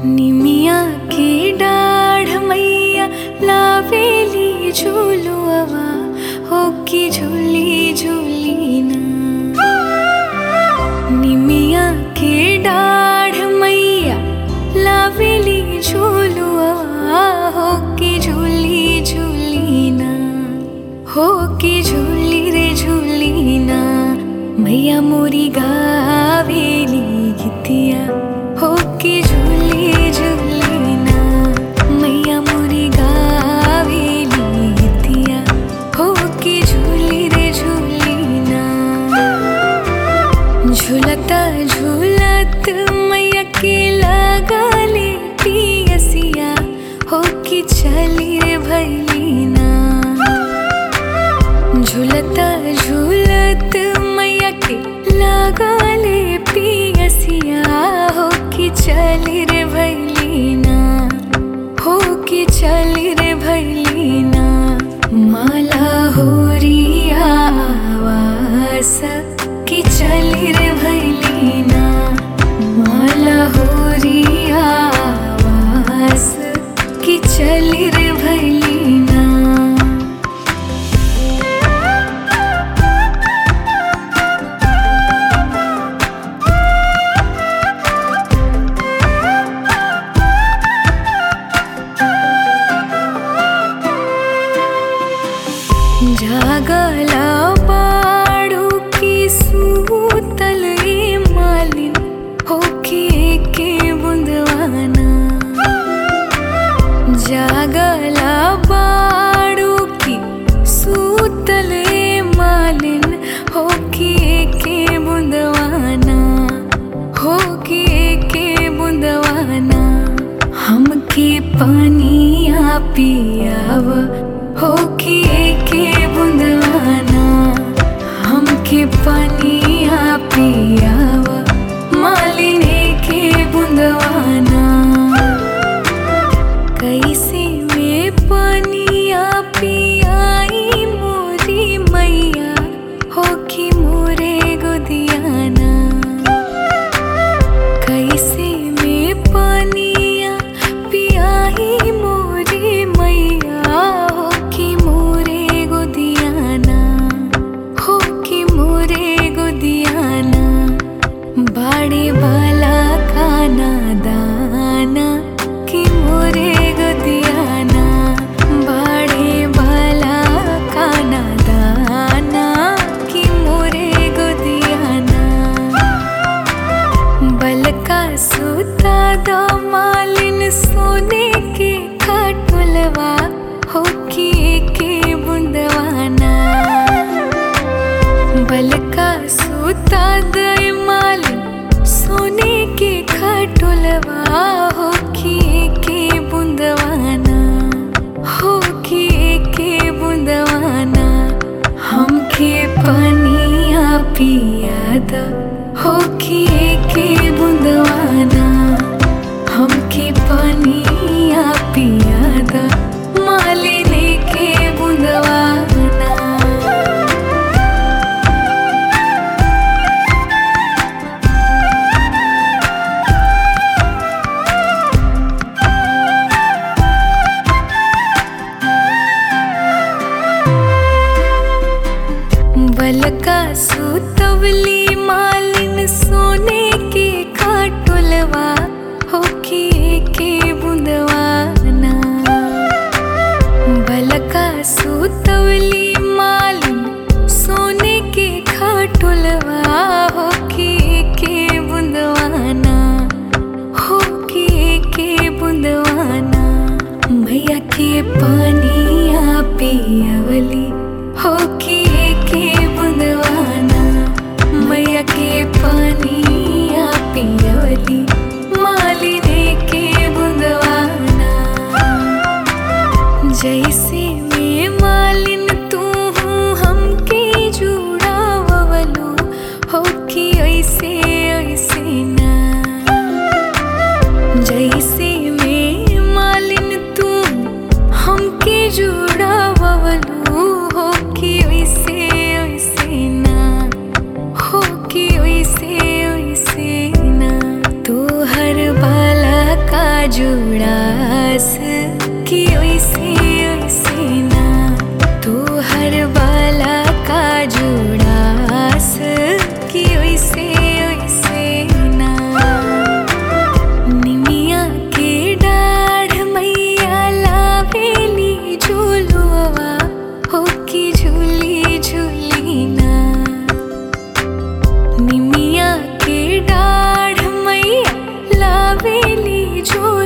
निमिया के डाढ़ मैया लावेली झूलुआ हो की झूली झूली ना निमिया के डाढ़ मैया लावेली झूलुआ हो की झूली झूली ना हो की झूली रे झूली ना मैया मोरी गावेली गीतिया हो की झूली झूली ना मैया मोरी गावेली गीतिया हो की झूली रे झूली ना झूलता झूलत मैया के लगले पियसिया हो कि चली रे भैलीना झूलता झूलत मैया के लगले पियसिया हो कि चली रे भैलीना हो कि चली रे भैलीना माला होरिया आवास कि चली रे भैलीना माला होरिया आवास कि चली रे भैलीना जागला बाड़ू की सूतल ए मालिन होके के बुंदवाना जागला बाड़ू की सूतल ए मालिन होके के बुंदवाना होके के बुंदवाना हमके पानिया पियाव होके के बुंदवाना हमके पानिया पियाव मालिने के बुंदवाना कैसे में पानिया पियाई मोरी मैया हो कि मोरे गोदियाना कैसे में पानिया पियाई मोरी मैया हो कि मोरे गोदियाना हो कि मोरे गोदियाना बाड़े वाला खाना दाना कि मोरे गोदियाना बाड़े वाला खाना दाना कि मोरे गोदियाना बलका सूता दो मालिन सोने के खटुलवा हो कि के बुंदवाना बलका सूता दे मालिन सोने के खटुलवा हो कि के बुंदवाना हो कि के बुंदवाना हमके पानिया पियाद हो कि के बुंदवाना हमके पानिया पियाद मालिने के बुंदवाना बलका सुतवली मालिन सोने के खाटुलवा हो कि के बुंदवाना बलका सुतवली मालिन सोने के खाटुलवा हो कि के बुंदवाना हो कि के बुंदवाना मैया के पानिया पियवली हो कि के बुंदवाना मैया के पानिया पियवली मालिने के बुंदवाना जैसे में मालिन तू हूँ हमके जुड़ावलो हो कि ऐसे ऐसे ना जैसे में मालिन तू हमके जुड़ावलो हो कि वैसे वैसे ना हो कि वैसे वैसे ना तू हर बाला का जुड़ास कि ओइसे ओइसे ना तू हर बाला का जुड़ास कि ओइसे ओइसे ना निमिया के डाढ़ मैया लावेली झूलुआ हो कि झूली झूली ना निमिया के डाढ़ मैया लावेली झूलुआ